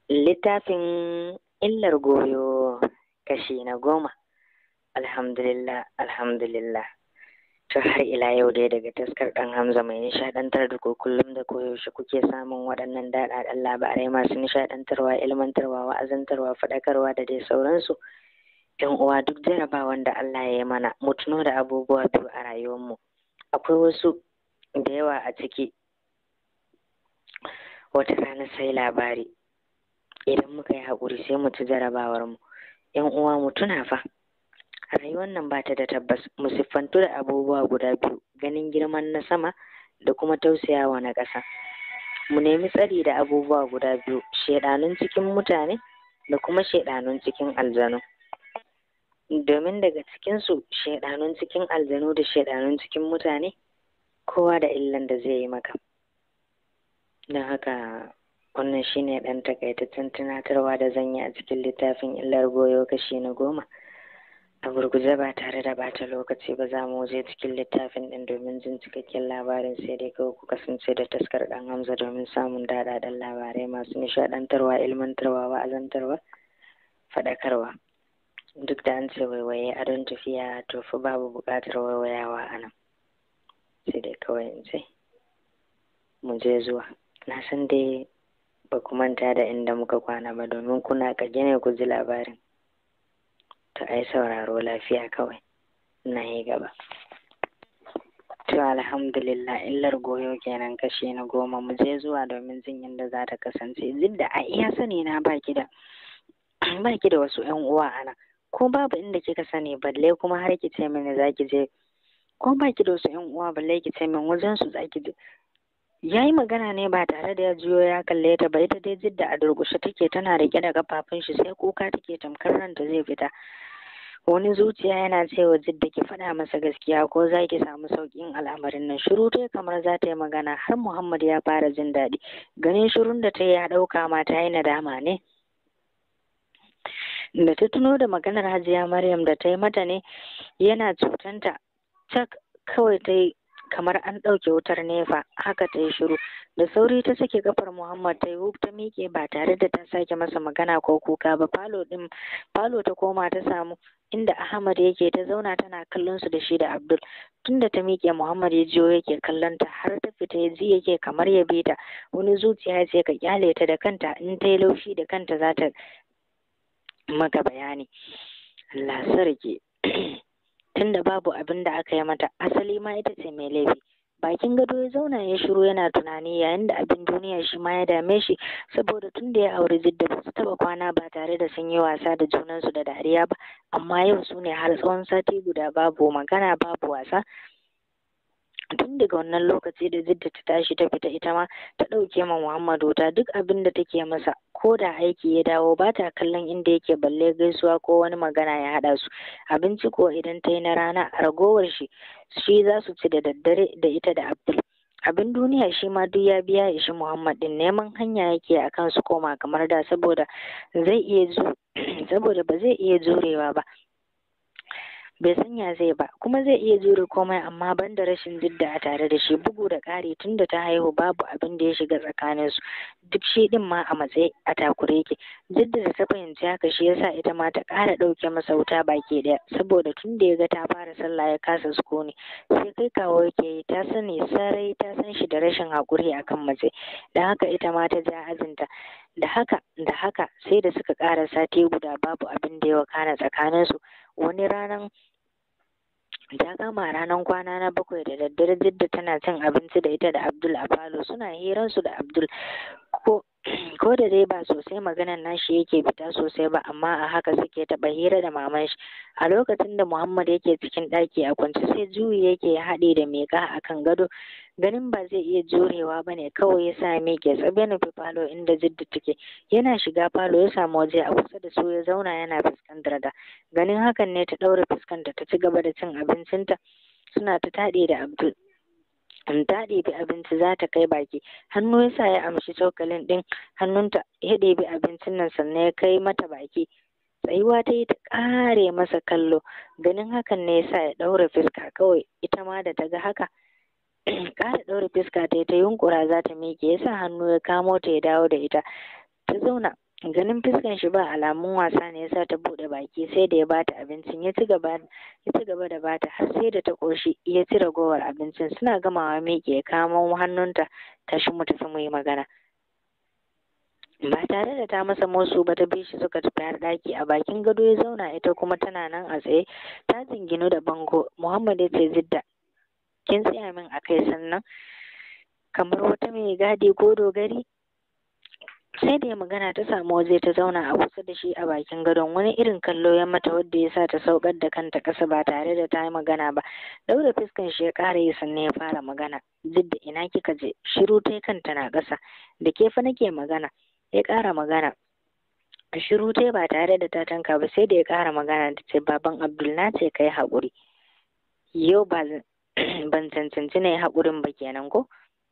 littafin illar goyo kashi na goma alhamdulillah alhamdulillah to har ila yau dai daga taskar ɗan hamza mai nishaɗantar da ku kullum da koyaushe kuke samun waɗannan daɗaɗɗen labarai masu nishaɗantarwa ilmantarwa wa'azantarwa faɗakarwa da dai sauransu yan uwa duk jarabawan da Allah ya yi mana mu tuno da abubuwa biyu a rayuwarmu akwai wasu da yawa a ciki wata rana sai labari idan muka yi haƙuri sai mu ci jarabawar mu yan uwa mu tuna fa rayuwar nan ba ta da tabbas mu siffantu da abubuwa guda biyu ganin girman na sama da kuma tausayawa na ƙasa mu nemi tsari da abubuwa guda biyu shaidanun cikin mutane da kuma shaidanun cikin aljanu domin daga cikinsu shaidanun cikin aljanu da shaidanun cikin mutane kowa da illan da zai yi maka don haka wannan shine ɗan takaitaccen tunatarwa da zan yi a cikin littafin illar goyo kashi na goma a gurguje ba tare da bata lokaci ba za mu je cikin littafin ɗin domin jin cikakken labarin sai dai kawai ku kasance da taskar ɗan hamza domin samun daɗaɗɗen labarai masu nishaɗantarwa ilmantarwa wa'azantarwa faɗakarwa duk da an ce waiwaye a don tafiya to fa babu buƙatar waiwayawa a nan sai dai kawai in ce mu je zuwa na san dai ba ku manta da inda muka kwana ba domin kuna kage ne ku ji labarin to ai sauraro lafiya kawai na yi gaba to alhamdulillah illar goyo kenan kashe na goma mu je zuwa domin jin yadda za ta kasance duk da a iya sani na baki da baki da wasu yan uwa ana ko babu inda kika sani balle kuma har ki ce mini za ki je ko baki da wasu yan uwa balle ki ce min wajen su za ki je ya yi magana ne ba tare da ya juyo ya kalle ta ba ita dai jidda a durƙushe take tana rike da kafafun shi sai kuka take tamkar ranta zai fita wani zuciya yana cewa jidda ki faɗa masa gaskiya ko za ki samu sauƙin al'amarin nan shiru ta kamar za ta yi magana har muhammad ya fara jin daɗi ganin shirun da ta yi ya ɗauka ma ta yi nadama ne da ta tuno da maganar hajiya maryam da ta yi mata ne yana cutanta cak kawai ta yi kamar an ɗauke wutar nefa haka ta yi shiru da sauri ta sake kafar muhammad ta yi ta miƙe ba tare da ta sake masa magana ko kuka ba falo ɗin falo ta koma ta samu inda ahmad yake ta zauna tana kallon su da shi da abdul tunda ta miƙe muhammad ya jiyo yake kallon ta har ta fita ya ji yake kamar ya bi ta wani zuciya ce ka kyale ta da kanta in ta yi laushi da kanta za ta maka bayani Allah sarki tunda babu abin da aka yi mata asali ma ita ce mai laifi bakin gado ya zauna ya shiru yana tunani yayin da abin duniya shi ma ya dame shi saboda tun da ya auri jidda ba su taba kwana ba tare da sun yi wasa da junansu da dariya ba amma yau su ne har tsawon sati guda babu magana babu wasa tun daga wannan lokaci da jidda ta tashi ta fita ita ma ta ɗauke ma muhammadu ta duk abin da take masa ko da aiki ya dawo ba ta kallon inda yake balle gaisuwa ko wani magana ya haɗa su abinci ko idan ta yi na rana ragowar shi shi za su ci da daddare da ita da abdul abin duniya shi ma duk ya biya ishi muhammad din neman hanya yake a kan su koma kamar da saboda zai iya zu saboda ba zai iya jurewa ba bai sanya zai ba kuma zai iya jure komai amma ban da rashin jidda a tare da shi bugu da ƙari tun da ta haihu babu abin da ya shiga tsakanin su duk shi din ma a matsayi a takure yake jidda da ta fahimci haka shi yasa ita ma ta ƙara ɗauke masa wuta baki ɗaya saboda tun da ya ga ta fara sallah ya kasa sukuni sai kai kawo yake yi ta sani sarai ta san shi da rashin haƙuri akan mace don haka ita ma ta ja ajinta da haka da haka sai da suka ƙara sati guda babu abin da ya wakana tsakaninsu wani ranar ta kama ranar kwana na bakwai da daddare jidda tana cin abinci da ita da abdul a falo suna hiransu da abdul ko ko da dai ba sosai maganan nashi yake fita sosai ba amma a haka suke taɓa hira da maman shi a lokacin da muhammad yake cikin ɗaki a kwance sai juyi yake ya haɗe da miƙa a kan gado ganin ba zai iya jurewa ba ne kawai ya sa miƙe tsabe nufi falo inda jidda take yana shiga falo ya samu waje a kusa da su ya zauna yana fuskantar da ganin hakan ne ta ɗaure fuskanta ta ci gaba da cin abincinta suna ta taɗe da abdul in ta ɗebi abinci za ta kai baki hannu ya sa ya amshi cokalin ɗin hannunta ya ɗebi abincin nan sannan ya kai mata baki tsayuwa ta yi ta ƙare masa kallo ganin hakan ne ya sa ya ɗaure fuska kawai ita ma da ta ga haka ƙara ɗaure fuska ta yi ta yunƙura za ta miƙe ya sa hannu ya kamo ta ya dawo da ita ta zauna ganin fuskan shi ba alamun wasa ne yasa ta bude baki sai da ya bata abincin ya ci gaba ya ci gaba da bata har sai da ta koshi ya ci ragowar abincin suna gamawa miƙe ya kamo hannunta tashi mu tafi mu yi magana ba tare da ta masa musu ba ta bi shi suka tafi har ɗaki a bakin gado ya zauna ita kuma tana nan a tsaye ta jinginu da bango muhammad ya ce zidda kin tsaya min a kai sannan kamar wata mai gadi ko dogari sai da ya magana ta samu waje ta zauna a kusa da shi a bakin gadon wani irin kallo ya mata wadda ya sa ta saukar da kanta ƙasa ba tare da ta yi magana ba daura fuskan shi ya ƙara yi sannan ya fara magana zidda ina kika je shiru ta kanta na ƙasa da ke fa nake magana ya ƙara magana shiru ta ba tare da ta tanka ba sai da ya ƙara magana ta ce baban abdul na ce kai haƙuri yau ba ban cancanci na yi haƙurin ba kenan ko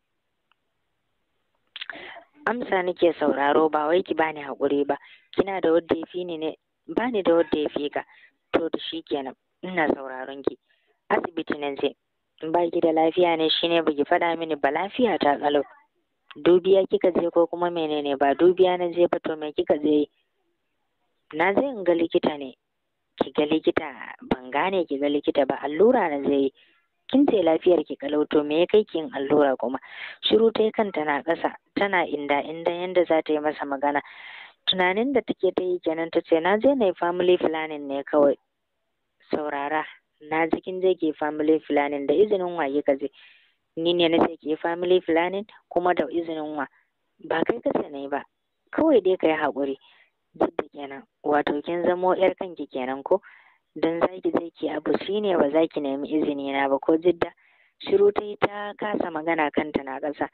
amsa nake sauraro ba wai ki bani haƙuri ba kina da wadda ya fi ni ne bani da wadda ya fi ka to da shi kenan ina sauraron ki asibiti na je ba ki da lafiya ne shine baki faɗa mini ba lafiya ta kalau dubiya kika je ko kuma menene ba dubiya na je ba to me kika je na je in ga likita ne ki ga likita ban gane ki ga likita ba allura na je kin ce lafiyar ki kalau to me ya kai ki yin allura kuma shiru ta kanta na ƙasa tana inda inda yanda za ta yi masa magana tunanin da take ta yi kenan ta ce na je na yi family planning ne kawai saurara na ji kin je ki family planning da izinin wa kika je ni ne na ce ki family planning kuma da izinin wa ba kai ka ce ne ba kawai dai ka yi haƙuri duk da kenan wato kin zamo yar kanki kenan ko don za ki je ki abu shine ba za ki nemi izini na ba ko jidda shiru ta yi ta kasa magana kanta na ƙasa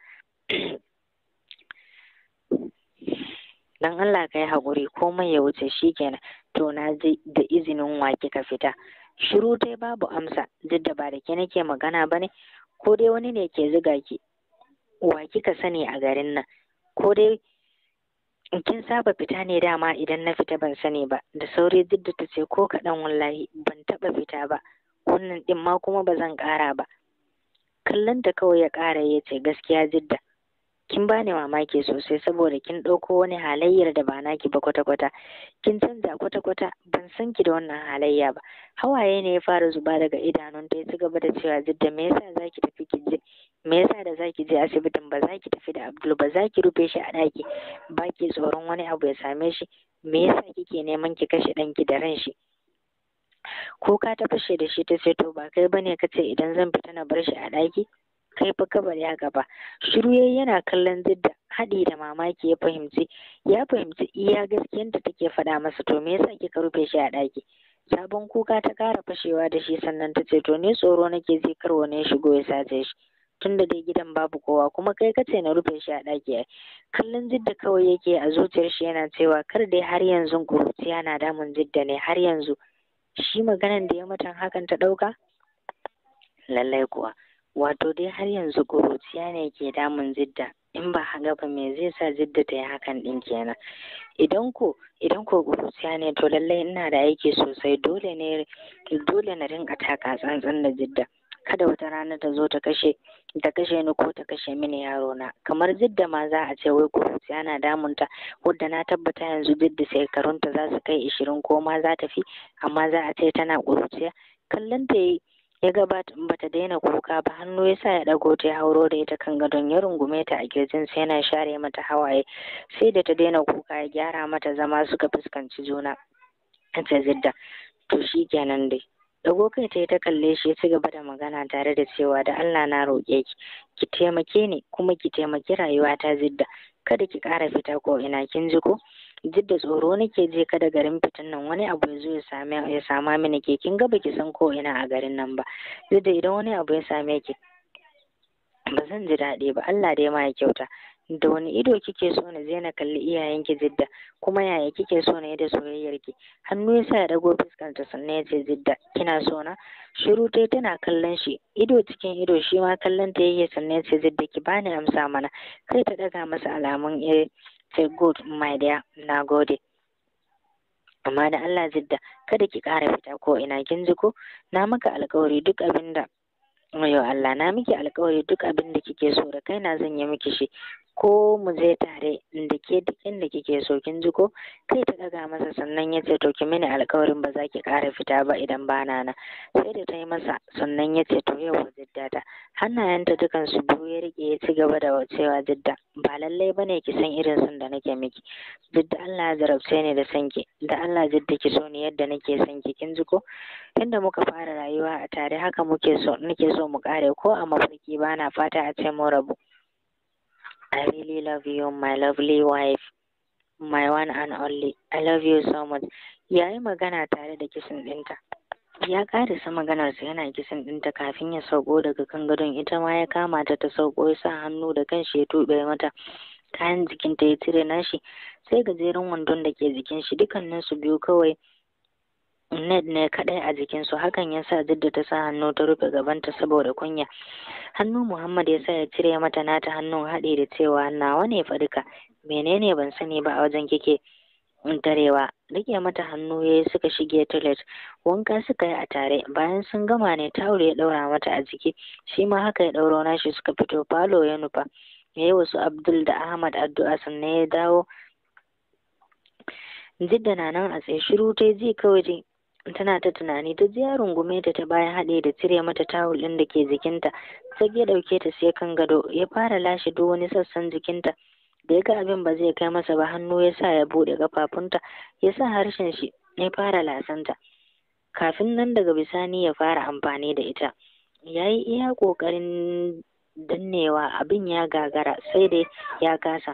dan Allah ka yi haƙuri komai ya wuce shi kenan to na je da izinin wa kika fita shiru ta babu amsa duk da ba da ke nake magana ba ne ko dai wani ne ke ziga ki wa kika sani a garin nan ko dai kin saba fita ne dama idan na fita ban sani ba da sauri duk da ta ce ko kaɗan wallahi ban taɓa fita ba wannan ɗin ma kuma ba zan ƙara ba kallon ta kawai ya ƙara ya ce gaskiya jidda kin bani mamaki sosai saboda kin ɗauko wani halayyar da ba naki ba kwata-kwata kin canza kwata-kwata ban san ki da wannan halayya ba hawaye ne ya fara zuba daga idanunta ya ci gaba da cewa jidda me yasa zaki tafi ki je me yasa da zaki je asibitin ba zaki tafi da Abdul ba zaki rufe shi a ɗaki ba ki tsoron wani abu ya same shi me yasa kike neman ki kashe ɗanki da ran shi ko ka ta fashe da shi ta ce to ba kai bane ka ce idan zan fita na bar shi a ɗaki kai fa kabar ya gaba shiru yayi yana kallon zidda haɗi da mamaki ya fahimci ya fahimci iya gaskiyan da take faɗa masa to me yasa kika rufe shi a ɗaki sabon kuka ta ƙara fashewa da shi sannan ta ce to ni tsoro nake ji kar wani ya shigo ya sace shi tunda dai gidan babu kowa kuma kai kace na rufe shi a ɗaki ai kallon jidda kawai yake a zuciyar shi yana cewa kar dai har yanzu kuruciya na damun jidda ne har yanzu shi maganan da ya matan hakan ta ɗauka lallai kuwa wato dai har yanzu kuruciya ne ke damun jidda in ba haka ba me zai sa jidda ta yi hakan ɗin kenan idan ko idan ko kuruciya ne to lallai ina da aiki sosai dole ne dole na rinka taka tsantsan da jidda kada wata rana ta zo ta kashe ta kashe ni ko ta kashe mini yaro na kamar jidda ma za a ce wai kuruciya na damunta wadda na tabbata yanzu jidda shekarunta za su kai ishirin ko ma za ta fi amma za a ce tana kuruciya kallon ta yi ya ga bata daina kuka ba hannu ya sa ya ɗago ta ya hauro da ita kan gadon ya rungume ta a kirjin sai yana share mata hawaye sai da ta daina kuka ya gyara mata zama suka fuskanci juna ta zidda to shi kenan dai dago kai ta yi ta kalle shi ya ci gaba da magana tare da cewa da Allah na roƙe ki ki taimake ni kuma ki taimaki rayuwa ta zidda kada ki ƙara fita ko ina kin ji ko jidda tsoro nake je kada garin fitan nan wani abu ya zo ya same ya sama mini ke kin ga baki san ko ina a garin nan ba jidda idan wani abu ya same ki ba zan ji daɗi ba Allah dai ma ya kyauta da wani ido kike so na je na kalli iyayenki jidda kuma yaya kike so na yi da soyayyar ki hannu ya sa ya dago fuskanta sannan ya ce jidda kina so na shiru tai tana kallon shi ido cikin ido shi ma kallon ta yake sannan ya ce jidda ki bani amsa mana kai ta daga masa alamun eh say good my dear na gode amma da Allah jidda kada ki ƙara fita ko ina kin ji ko na maka alƙawari duk abin da Yo Allah na miki alƙawari duk abin da kike so da kaina zan yi miki shi ko mu je tare da ke duk inda kike so kin ji ko kai ta daga masa sannan ya ce to ki mini alkawarin ba za ki ƙara fita ba idan ba na na sai da ta yi masa sannan ya ce to yau jidda ta hannayenta dukan su biyu ya rike ya ci gaba da cewa jidda ba lallai bane ki san irin son da nake miki jidda Allah ya jarabce ni da sanki da Allah jidda ki so ni yadda nake son ki kin ji ko tunda muka fara rayuwa a tare haka muke so nake so mu kare ko a mafarki bana fata a ce mu rabu I really love you, my lovely wife, my one and only. I love you so much. Ya yi magana tare da kisan ɗinta. Ya ƙarisa maganarsa yana kisan ɗinta kafin ya sauko daga kan gadon ita ma ya kama ta ta sauko ya sa hannu da kanshi ya tuɓe mata kayan jikinta ya cire nashi sai gajeren wandon da ke jikin shi dukkaninsu biyu kawai Ned ne kaɗai a jikinsu hakan ya sa Jidda ta sa hannu ta rufe gabanta saboda kunya. Hannu Muhammad ya sa ya cire mata nata hannun haɗe da cewa nawa ne fa duka menene ban sani ba a wajen kike tarewa rike mata hannu ya yi suka shige toilet wanka suka yi a tare bayan sun gama ne tawul ya ɗaura mata a jiki shi ma haka ya ɗauro nashi suka fito falo ya nufa ya yi wasu Abdul da Ahmad addu'a sannan ya dawo Jidda na nan a tsaye shiru ta ji kawai tana ta tunani ta ji ya rungume ta ta bayan haɗe da cire mata tawul ɗin da ke jikinta sai ya ɗauke ta sai kan gado ya fara lashe duk wani sassan jikinta da ya ga abin ba zai kai masa ba hannu ya sa ya buɗe ƙafafunta ya sa harshen shi ya fara lasanta kafin nan daga bisani ya fara amfani da ita ya yi iya ƙoƙarin dannewa abin ya gagara sai dai ya kasa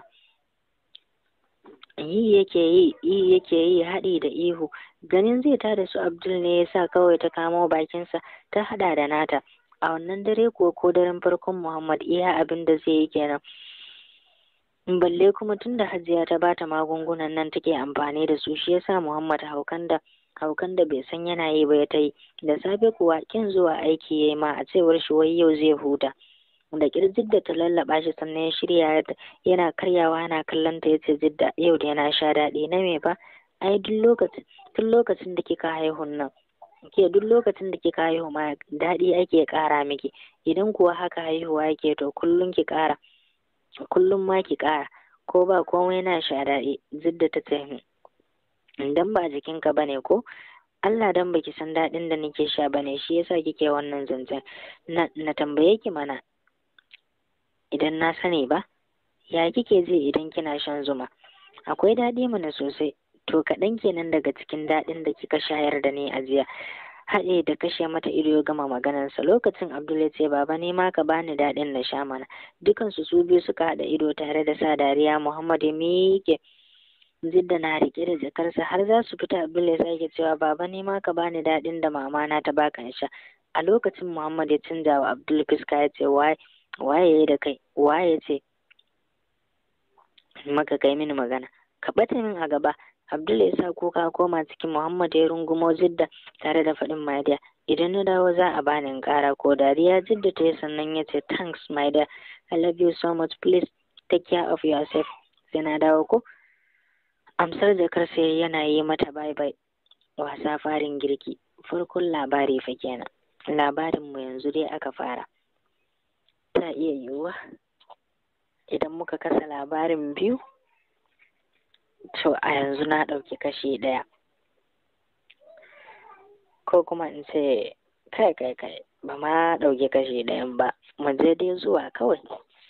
yi yake yi yi yake yi haɗi da ihu ganin zai tada su abdul ne ya sa kawai ta kamo bakinsa ta haɗa da nata a wannan dare kuwa ko daren farkon muhammad iya abin da zai yi kenan balle kuma tun da hajiya ta bata magungunan nan take amfani da su shi yasa muhammad haukan da haukan da bai san yana yi ba ya ta yi da safe kuwa kin zuwa aiki ya yi ma a cewar shi wai yau zai huta da kirjin da ta lallaba shi sannan ya shirya yana karyawa yana kallon ta yace jidda yau da yana sha daɗi na me fa ai duk lokacin tun lokacin da kika haihun nan ke duk lokacin da kika haihu ma daɗi ake ƙara miki idan kuwa haka haihuwa yake to kullum ki ƙara kullum ma ki ƙara ko ba komai na sha daɗi jidda ta ce dan ba jikinka bane ko Allah dan baki san daɗin da nake sha bane shi yasa kike wannan zancen na, na tambaye ki mana idan na sani ba ya kike ji idan kina shan zuma akwai daɗi mana sosai to kaɗan kenan daga cikin daɗin da kika shayar da ni a jiya haɗe da kashe mata ido ya gama maganarsa lokacin abdul ya ce baba ne ma ka bani daɗin na sha mana dukansu su biyu suka haɗa ido tare da sa dariya muhammad ya miƙe jidda na riƙe da jakarsa har za su fita abdul ya sake cewa baba ne ma ka bani daɗin da mama na ta baka in sha a lokacin muhammad ya canja wa abdul fuska ya ce waye waye da kai waye ce maka kai mini magana ka ɓata min a gaba abdul ya sa kuka koma cikin muhammad ya rungumo jidda tare da faɗin my dear idan na dawo za a bani in ƙara ko dariya jidda ta yi sannan ya ce thanks my dear i love you so much please take care of yourself sai na dawo ko amsar jakar sai yana yi mata bye bye wasa farin girki farkon labari fa kenan labarin mu yanzu dai aka fara ta iya yiwuwa idan muka kasa labarin biyu to a yanzu na ɗauki kashi ɗaya ko kuma in ce kai kai kai ba ma ɗauki kashi ɗayan ba mu je dai zuwa kawai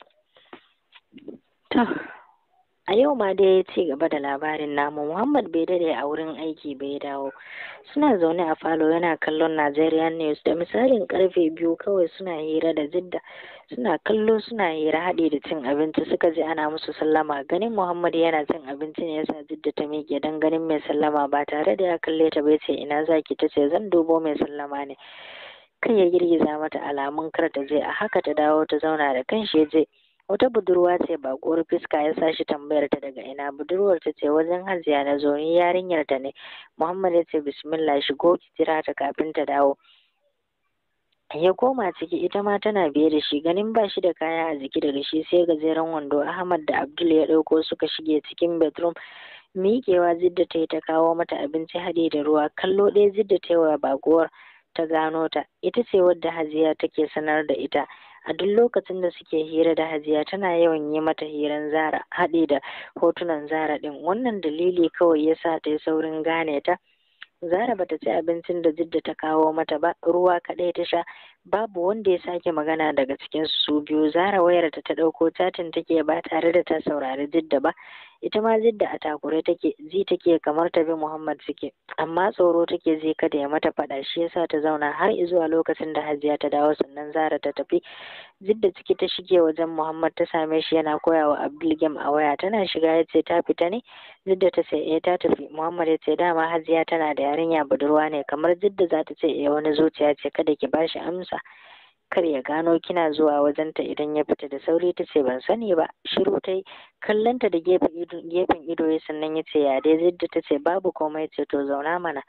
to a yau ma dai ya ci gaba da labarin namu muhammad bai dade a wurin aiki bai dawo suna zaune a falo yana kallon nigerian news da misalin karfe biyu kawai suna hira da jidda suna kallo suna hira haɗe da cin abinci suka ji ana musu sallama ganin muhammad yana cin abinci ne yasa jidda ta miƙe don ganin mai sallama ba tare da ya kalle ta bai ce ina zaki ta ce zan dubo mai sallama ne kai ya girgiza mata alamun kar ta je a haka ta dawo ta zauna da kanshi ya je wata budurwa ce baƙuwar fuska ya sa shi tambayar ta daga ina budurwar ta ce wajen hajiya na zo ni yarinyar ta ne muhammad ya ce bismillah shigo ki jira ta kafin ta dawo ya koma ciki ita ma tana biye da shi ganin ba shi da kaya a jiki daga shi sai gajeren wando ahmad da abdul ya ɗauko suka shige cikin bedroom miƙewa zidda ta yi ta kawo mata abinci haɗe da ruwa kallo ɗaya zidda ta yi wa baƙuwar ta gano ta ita ce wadda hajiya take sanar da ita a duk lokacin da suke hira da hajiya tana yawan yi mata hiran zara haɗi da hotunan zara ɗin wannan dalili kawai ya sa ta yi saurin gane ta zara bata ci abincin da jidda ta kawo mata ba ruwa kaɗai ta sha babu wanda ya sake magana daga cikin su biyu zara wayarta ta ɗauko catin take ba tare da ta saurari jidda ba ita ma jidda a takure take ji take kamar ta bi muhammad suke amma tsoro take zai kada ya mata faɗa shi yasa ta zauna har zuwa lokacin da hajiya ta dawo sannan zara ta tafi jidda ciki ta shige wajen muhammad ta same shi yana koya wa abdul gem a waya tana shiga ya ce ta fita ne jidda ta ce eh ta tafi muhammad ya ce dama hajiya tana da yarinya budurwa ne kamar jidda za ta ce eh wani zuciya ce kada ki bashi amsa kar ya gano kina zuwa wajenta idan ya fita da sauri ta ce ban sani ba shiru ta yi kallonta da gefen ido ya sannan ya ce ya dai zidda ta ce babu komai ce to zauna mana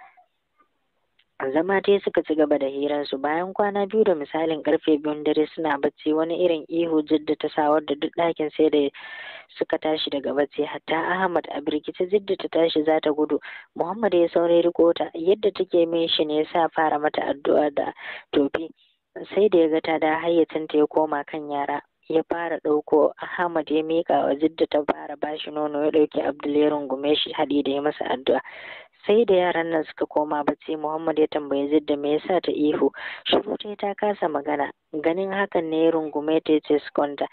zama dai suka ci gaba da hirarsu bayan kwana biyu da misalin karfe biyun dare suna bacci wani irin ihu jidda ta sa wadda duk ɗakin sai da suka tashi daga bacci hatta ahmad a birkice jidda ta tashi za ta gudu muhammad ya saurayi riko ta yadda take min shi ne ya sa fara mata addu'a da tofi sai da ya ga ta da hayyacinta ya koma kan yara ya fara ɗauko Ahmad ya miƙa wa Jidda ta fara bashi nono ya ɗauki Abdul ya rungume shi haɗi da ya masa addu'a sai da yaran nan suka koma bacci Muhammad ya tambayi Jidda me yasa ta ihu shiru ta ta kasa magana ganin hakan ne ya rungume ta ya ce su kwanta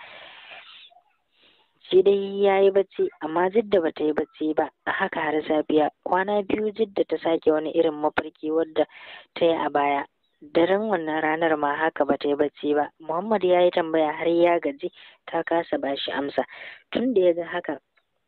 shi dai ya yi bacci amma Jidda ba ta yi bacci ba a haka har safiya kwana biyu Jidda ta sake wani irin mafarki wadda ta yi a baya daren wannan ranar ma haka ba ta yi bacci ba muhammad ya yi tambaya har ya gaji ta kasa ba shi amsa tun da ya ga haka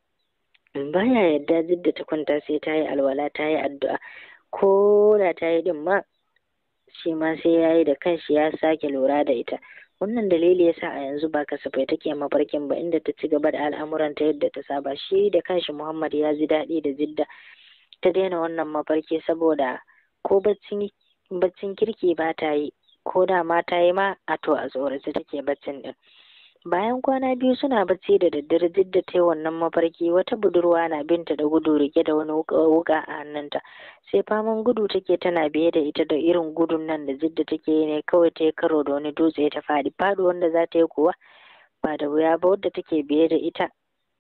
baya yadda jidda ta kwanta sai ta yi alwala ta yi addu'a ko da ta yi din ma shi ma sai ya yi da kanshi ya sake lura da ita wannan dalili ya sa a yanzu ba kasafai take mafarkin ba inda ta ci gaba da al'amuranta yadda ta saba shi da kanshi muhammad ya ji daɗi da jidda ta daina wannan mafarki saboda ko bacci baccin kirki ba ta yi ko da ma ta yi ma a to a tsorace take baccin din bayan kwana biyu suna bacci da daddare duk da ta wannan mafarki wata budurwa na binta da gudu rike da wani wuka a hannunta sai faman gudu take tana biye da ita da irin gudun nan da jidda take yi ne kawai ta yi karo da wani dutse ta faɗi faɗi wanda za ta yi kuwa ba da wuya ba wadda take biye da ita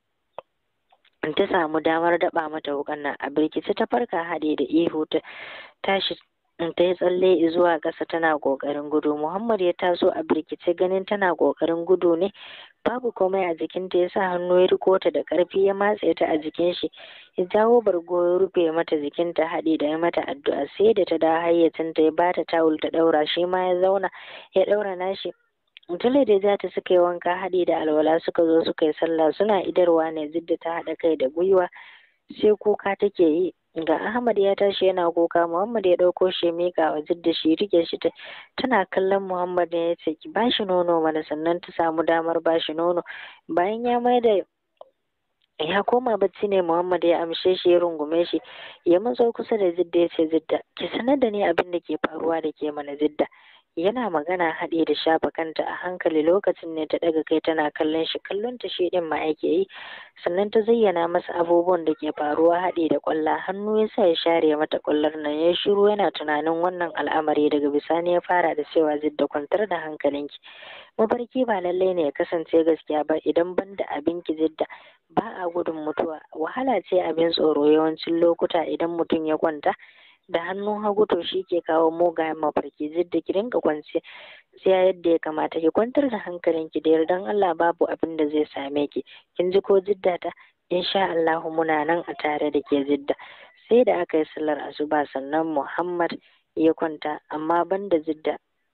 ta samu damar daɓa mata wukan nan a birkice ta farka haɗe da ihu ta tashi ta yi tsalle zuwa ƙasa tana ƙoƙarin gudu muhammad ya taso a birkice ganin tana ƙoƙarin gudu ne babu komai a jikinta ya sa hannu ya riko ta da ƙarfi ya matse ta a jikin shi ya jawo bargo ya rufe mata jikinta haɗi da ya mata addu'a sai da ta da hayyacinta ya bata tawul ta ɗaura shi ma ya zauna ya ɗaura nashi Tule da za ta suka yi wanka haɗi da alwala suka zo suka yi sallah suna idarwa ne zidda ta haɗa kai da gwiwa sai kuka take yi ga Ahmad ya tashi yana kuka Muhammad ya ɗauko shi ya miƙa wa Jidda shi rike shi ta tana kallon Muhammad ne ya ce ki bashi nono mana sannan ta samu damar bashi nono bayan ya mai da ya koma bacci ne Muhammad ya amshe shi ya rungume shi ya matso kusa da Jidda ya ce Jidda ki sanar da ni abin da ke faruwa da ke mana Jidda yana magana haɗe da shafa kanta a hankali lokacin ne ta ɗaga kai tana kallon shi kallon ta shi ɗin ma yake yi sannan ta zayyana masa abubuwan da ke faruwa haɗe da ƙwalla hannu ya sa ya share mata ƙwallar nan ya shiru yana tunanin wannan al'amari daga bisani ya fara da cewa zidda kwantar da hankalinki mafarki ba lallai ne ya kasance gaskiya ba idan ban da abinki zidda ba a gudun mutuwa wahala ce abin tsoro yawancin lokuta idan mutum ya kwanta da hannun hagu to shi ke kawo mugayen mafarki zidda ki dinga kwance sai yadda ya kamata ki kwantar da hankalinki da yardan Allah babu abin da zai same ki kin ji ko zidda ta insha Allah muna nan a tare da ke zidda sai da aka yi sallar asuba sannan Muhammad ya kwanta amma banda zidda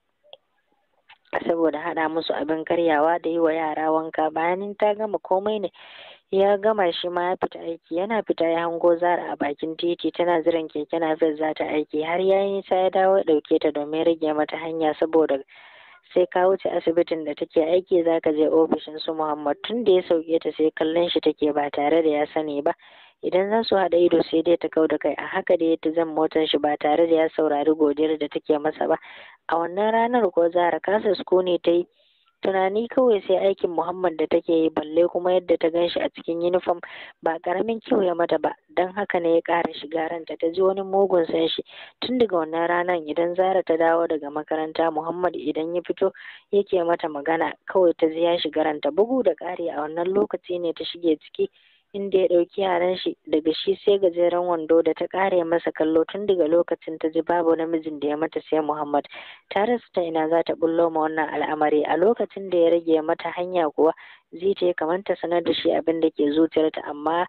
saboda haɗa musu abin karyawa da yi wa yara wanka bayanin ta gama komai ne ya gama shi ma ya fita aiki yana fita ya hango zara a bakin titi tana jiran keke napep za ta aiki har ya yi nisa ya dawo ya ɗauke ta domin rage mata hanya saboda sai ka wuce asibitin da take aiki za ka je ofishin su muhammad tun da ya sauke ta sai kallon shi take ba tare da ya sani ba idan za su haɗa ido sai dai ta kau da kai a haka da ta zan motar shi ba tare da ya saurari godiyar da take masa ba a wannan ranar ko zara kasa sukuni ta yi tunani kawai sai aikin muhammad da take yi balle kuma yadda ta gan shi a cikin yunifom ba karamin kyau ya mata ba don haka ne ya ƙara shiga ranta ta ji wani mugun san shi tun daga wannan ranar idan zara ta dawo daga makaranta muhammad idan ya fito yake mata magana kawai ta ji ya shiga ranta bugu da ƙari a wannan lokaci ne ta shige ciki inda ya ɗauki yaran shi daga shi sai gajeren wando da ta ƙare masa kallo tun daga lokacin ta ji babu namijin da ya mata sai Muhammad ta rasa ta ina za ta bullo ma wannan al'amari a lokacin da ya rage mata hanya kuwa zai ta kamar ta sanar da shi abin da ke zuciyarta amma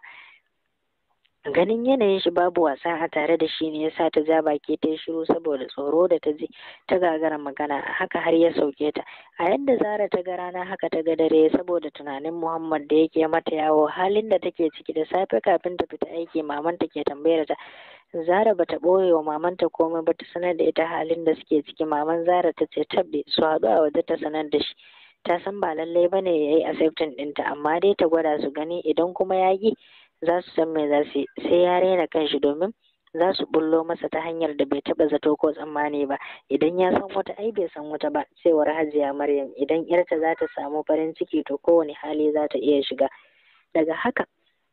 ganin yanayin shi babu wasa a tare da shi ne yasa ta ja baki ta yi shiru saboda tsoro da ta ji ta gagara magana haka har ya sauke ta a yadda zara ta ga rana haka ta ga dare saboda tunanin muhammad da yake mata yawo halin da take ciki da safe kafin ta fita aiki maman ta ke tambayar ta zara bata ɓoye wa mamanta komai ba ta sanar da ita halin da suke ciki maman zara ta ce tabbe su haɗu a waje ta sanar da shi ta san ba lallai bane ya yi accepting ɗinta amma dai ta gwada su gani idan kuma ya yi za su san me za su yi sai ya raina kanshi domin za su bullo masa ta hanyar da bai taɓa zato ko tsammani ba idan ya san wata ai bai san wata ba cewar hajiya maryam idan yarta za ta samu farin ciki to kowane hali za ta iya shiga daga haka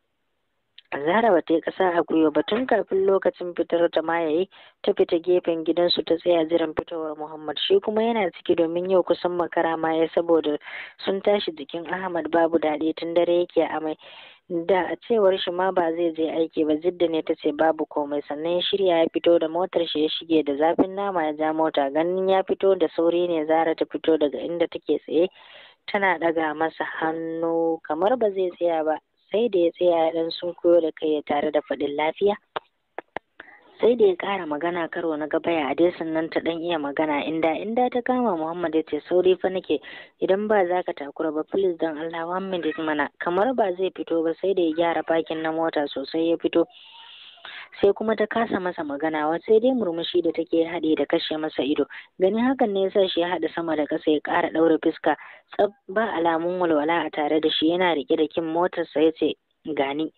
Zara ba ta yi ƙasa a gwiwa ba tun kafin lokacin fitar ta ma yayi ta fita gefen gidansu ta tsaya jiran fitowar Muhammad shi kuma yana ciki domin yau kusan makara ma ya saboda sun tashi jikin Ahmad babu daɗi tun dare yake amai da a cewar shi ma ba zai je aiki ba jidda ne ta ce babu komai sannan ya shirya ya fito da motar shi ya shige da zafin nama ya ja mota ganin ya fito da sauri ne Zara ta fito daga inda take tsaye tana ɗaga masa hannu kamar ba zai tsaya ba sai da ya tsaya ya ɗan sunkuyo da kai tare da faɗin lafiya sai da ya ƙara magana karo na gaba ya dai sannan ta ɗan iya magana inda inda ta kama Muhammad ya ce sauri fa nake idan ba za ka takura ba please don Allah one minute mana kamar ba zai fito ba sai da ya gyara fakin na mota sosai ya fito sai kuma ta kasa masa magana wa sai dai murmushi da take haɗe da kashe masa ido ganin hakan ne yasa shi ya haɗa sama da ƙasa ya ƙara ɗaure fuska tsab ba alamun walwala a tare da shi yana riƙe da kin motarsa ya ce gani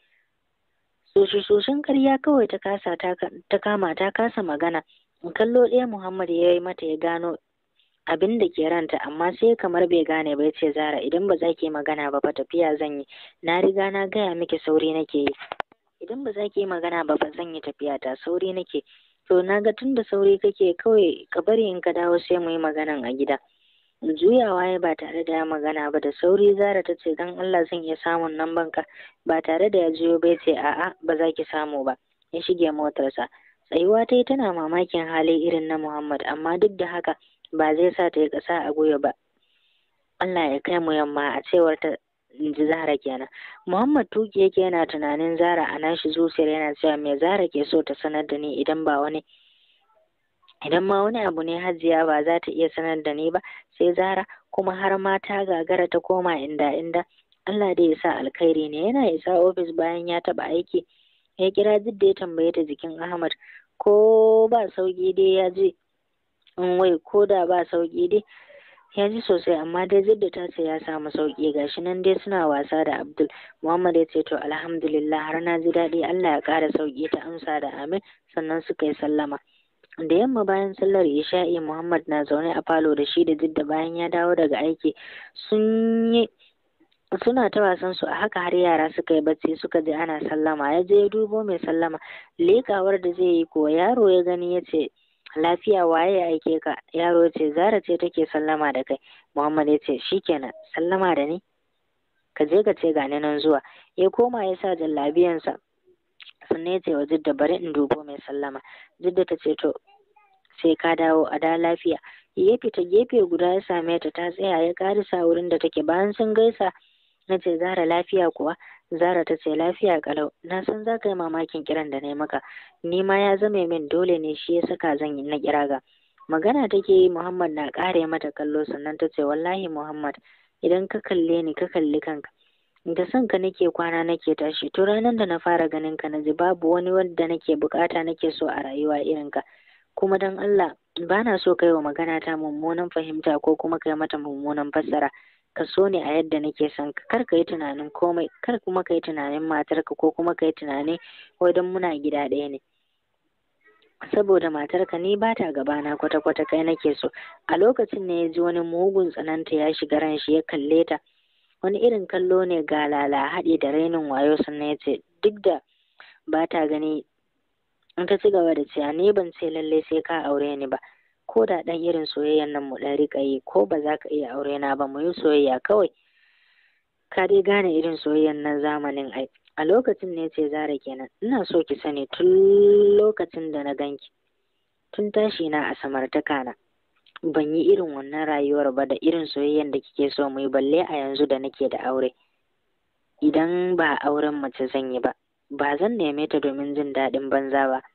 sosai karya kawai ta kasa ta kama ta kasa magana kallo ɗaya muhammad ya yi mata ya gano abin da ke ranta amma sai kamar bai gane ba ya ce zara idan ba za ki magana ba fa tafiya zan yi na riga na gaya miki sauri nake yi idan ba za ki yi magana ba ba zan yi tafiya ta sauri nake to na ga tun da sauri kake kawai ka bari in ka dawo sai mu yi maganan a gida juyawa ya ba tare da ya magana ba da sauri zara ta ce don allah zan iya samun nan banka ba tare da ya juyo bai ce a'a ba za ki samu ba ya shige motarsa tsayuwa ta yi tana mamakin hali irin na muhammad amma duk da haka ba zai sa ta yi ƙasa a gwiwa ba allah ya kai mu yamma a cewar ta in ji Zara kenan. Muhammad Tuki yake yana tunanin Zara a nashi zuciyar yana cewa me Zara ke so ta sanar da ni idan ba wani idan ma wani abu ne hajiya ba za ta iya sanar da ni ba sai Zara kuma har ma ta gagara ta koma inda inda Allah dai ya sa alkhairi ne yana isa ofis bayan ya taba aiki ya kira Jidda ya tambaye ta jikin Ahmad ko ba sauki dai ya je in wai ko da ba sauki dai ya ji sosai amma dai jidda ta ce ya samu sauki gashi nan dai suna wasa da abdul muhammad ya ce to alhamdulillah har na ji daɗi allah ya ƙara sauki ta amsa da amin sannan suka yi sallama da yamma bayan sallar isha'i muhammad na zaune a falo da shi da jidda bayan ya dawo daga aiki sun yi suna ta wasan su a haka har yara suka yi bacci suka ji ana sallama ya je ya dubo mai sallama lekawar da zai yi ko yaro ya gani ya ce lafiya waye ya aike ka yaro ya ce zara ce take sallama da kai muhammad ya ce shikenan sallama da ni ka je ka ce gani nan zuwa ya koma ya sa jallabiyansa sannan ya ce wa jidda bari in dubo mai sallama jidda ta ce to sai ka dawo a da lafiya ya fita gefe guda ya same ta ta tsaya ya karisa wurin da take bayan sun gaisa na ce zara lafiya kuwa zara ta ce lafiya kalau na san za ka yi mamakin kiran da na yi maka ni ma ya zame min dole ne shi ya saka zan yi na kira ga magana take yi muhammad na ƙare mata kallo sannan ta ce wallahi muhammad idan ka kalle ni ka kalli kanka da son ka nake kwana nake tashi to ranar da na fara ganin ka na ji babu wani wanda nake bukata nake so a rayuwa irin ka kuma don allah ba na so kai wa magana ta mummunan fahimta ko kuma kai mata mummunan fassara ka so ne a yadda nake son ka kar ka yi tunanin komai kar kuma ka yi tunanin matarka ko kuma ka yi tunanin wai don muna gida ɗaya ne saboda matarka ni ba ta gabana kwata-kwata kai nake so a lokacin ne ya ji wani mugun tsananta ya shiga ran shi ya kalle ta wani irin kallo ne ga lala haɗe da rainin wayo sannan ya ce duk da ba ta gani in ta ci gaba da cewa ni ban ce lallai sai ka aure ni ba ko da ɗan irin soyayyan nan mu ɗan riƙa yi ko ba za ka iya aure na ba mu yi soyayya kawai ka dai gane irin soyayyan nan zamanin ai a lokacin ne ce zara kenan ina so ki sani tun lokacin da na ganki tun tashi na a samartaka na ban yi irin wannan rayuwar ba da irin soyayyan da kike so mu yi balle a yanzu da nake da aure idan ba auren mace zan yi ba ba zan neme ta domin jin daɗin banza ba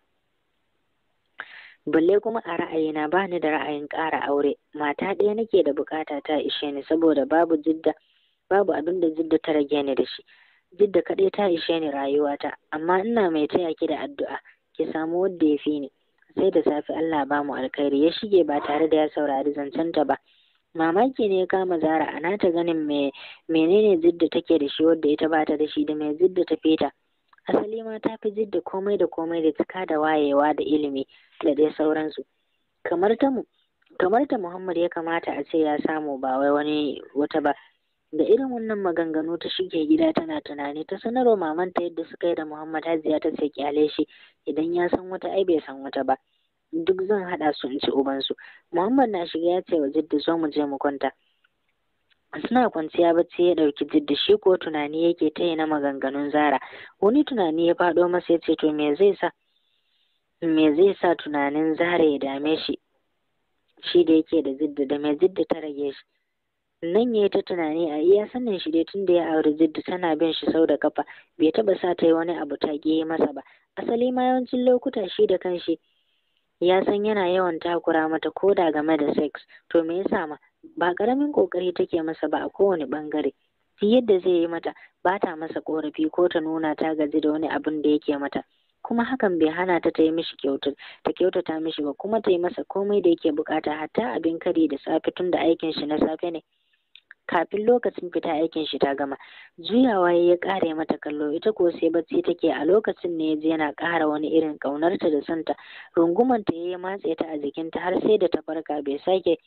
balle kuma a ra'ayina ba ni da ra'ayin ƙara aure mata ɗaya nake da bukata ta ishe ni saboda babu jidda babu abin da jidda ta rage ni da shi jidda kaɗai ta ishe ni rayuwata amma ina mai taya ki da addu'a ki samu wanda ya fi ni sai da safe Allah ba mu alkhairi ya shige ba tare da ya saurari zancenta ba mamaki ne ya kama zara a nata ganin me menene jidda take da shi wadda ita ba ta da shi da mai jidda ta feta asali ma ta fi jidda komai da komai da cika da wayewa da ilimi da dai sauransu kamar ta mu kamar ta Muhammad ya kamata a ce ya samu ba wai wani wata ba da irin wannan maganganu ta shige gida tana tunani ta sanarwa mamanta yadda suka yi da Muhammad Hajiya ta ce kyale shi idan ya san wata ai bai san wata ba duk zan haɗa su in ci ubansu Muhammad na shiga ya ce wa Jidda zo mu je mu kwanta suna kwanciya bacci ya ɗauki Jidda shi ko tunani yake ta na maganganun Zara wani tunani ya faɗo masa ya ce to me zai sa me zai sa tunanin Zara ya dame shi shi da yake da Jidda da mai Jidda ta rage shi nan ya yi ta tunani a iya sanin shi dai tun da ya auri jidda tana bin shi sau da kafa bai taba sa ta yi wani abu ta yi masa ba asali ma yawancin lokuta shi da kanshi ya san yana yawan takura mata ko da game da sex to me yasa ma ba karamin kokari take masa ba a kowane bangare duk yadda zai yi mata ba ta masa korafi ko ta nuna ta gaji da wani abin da yake mata kuma hakan bai hana ta ta yi mishi kyautar ta kyautata mishi ba kuma ta yi masa komai da yake bukata hatta abin kari da safe tun da aikin shi na safe ne kafin lokacin fita aikin shi ta gama juyawa ya kare mata kallo ita ko sai bacci take a lokacin ne yaji yana ƙara wani irin ƙaunarta da santa rungumanta ya matse ta a jikinta har sai da ta farka bai sake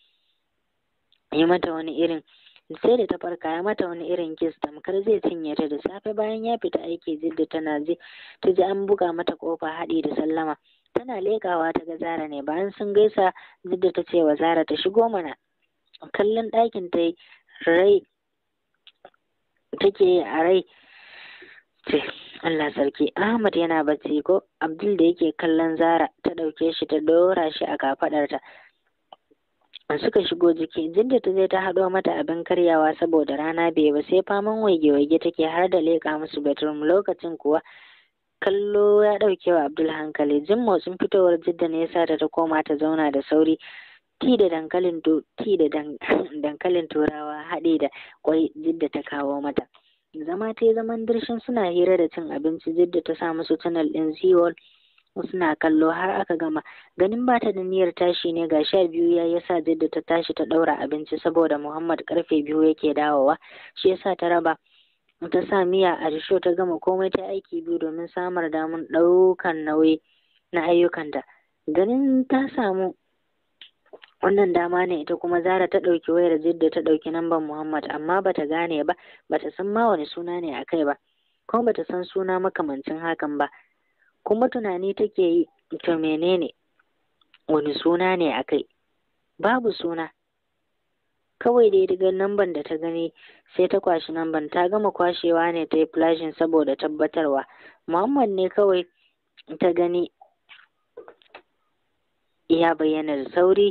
yi mata wani irin sai da ta farka ya mata wani irin kis tamkar zai cinye ta da safe bayan ya fita aiki jidda tana ji ta ji an buga mata kofa haɗi da sallama tana leƙawa ta ga zara ne bayan sun gaisa jidda ta ce wa zara ta shigo mana kallon ɗakin ta yi rai take a rai ce Allah sarki Ahmad yana bacci ko Abdul da yake kallon Zara ta ɗauke shi ta ɗora shi a kafaɗarta suka shigo jiki jidda ta je ta haɗo mata abin karyawa saboda rana bai ba sai faman waige-waige take har da leƙa musu bedroom lokacin kuwa kallo ya ɗauke wa Abdul hankali jin motsin fitowar jidda ne yasa ta ta koma ta zauna da sauri ti da dankalin ti da dankalin turawa haɗe da kwai jidda ta kawo mata zama ta yi zaman dirshin suna hira da cin abinci jidda ta sa musu tunnel ɗin ziwol suna kallo har aka gama ganin ba ta da niyyar tashi ne ga sha biyu ya yasa jidda ta tashi ta ɗaura abinci saboda muhammad karfe biyu yake dawowa shi yasa ta raba ta sa miya a risho ta gama komai ta aiki biyu domin samar damun ɗaukan nauyi na ayyukanta ganin ta samu wannan dama ne ita kuma zara ta ɗauki wayar jidda ta ɗauki namban muhammad amma bata gane ba bata san ma wani suna ne a kai ba kuma bata san suna makamancin hakan ba kuma tunani take yi to menene wani suna ne a kai babu suna kawai dai daga namban da ta gani sai ta kwashi namban ta gama kwashewa ne ta yi flashin saboda tabbatarwa muhammad ne kawai ta gani ya bayyana da sauri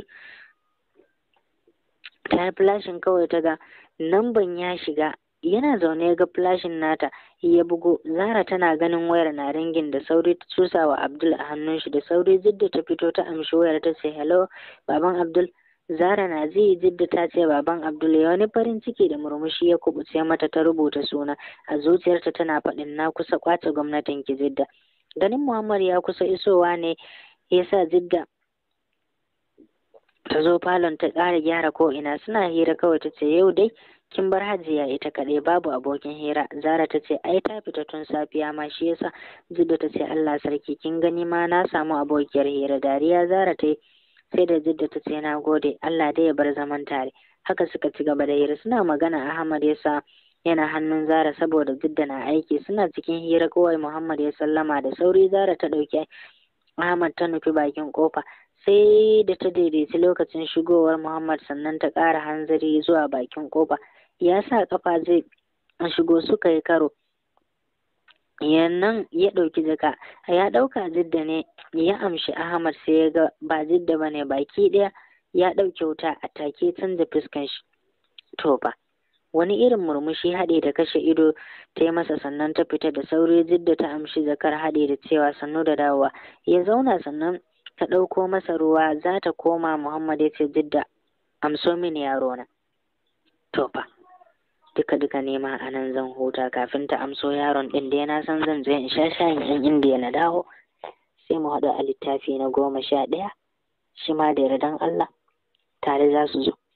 ta yi flashin kawai ta ga namban ya shiga yana zaune ya ga flashin nata ya bugo zara tana ganin wayar na ringin da sauri ta cusa wa abdul a hannun shi da sauri jidda ta fito ta amshi wayar ta ce hello baban abdul zara na ji jidda ta ce baban abdul ya wani farin ciki da murmushi ya kubuce mata ta rubuta suna a zuciyarta tana faɗin na kusa kwace gwamnatin ki jidda ganin muhammad ya kusa isowa ne ya sa jidda ta zo falon ta ƙara gyara ko ina suna hira kawai ta ce yau dai kin bar hajiya ita kaɗai babu abokin hira zara ta ce ai ta fita tun safiya ma shi yasa jidda ta ce allah sarki kin gani ma na samu abokiyar hira dariya zara ta yi sai da jidda ta ce na gode allah dai ya bar zaman tare haka suka ci gaba da hira suna magana ahmad ya sa yana hannun zara saboda jidda na aiki suna cikin hira kawai muhammad ya sallama da sauri zara ta ɗauki ahmad ta nufi bakin kofa sai da ta daidaici lokacin shigowar muhammad sannan ta ƙara hanzari zuwa bakin kofa ya sa kafa zai shigo suka yi karo yannan ya ɗauki jaka ya ɗauka jidda ne ya amshi ahmad sai ya ga ba jidda ba ne baki ɗaya ya ɗauke wuta a take canza fuskan shi to fa wani irin murmushi haɗe da kashe ido ta yi masa sannan ta fita da sauri jidda ta amshi jakar haɗe da cewa sannu da dawowa ya zauna sannan ta ɗauko masa ruwa za ta koma muhammad ya ce jidda amso mini yaro na to fa duka duka nema a nan zan huta kafin ta amso yaron ɗin dai na san zan je in sha shayin ɗin indiya na dawo sai mu haɗu a littafi na goma sha ɗaya shi ma da yardan Allah tare za su zo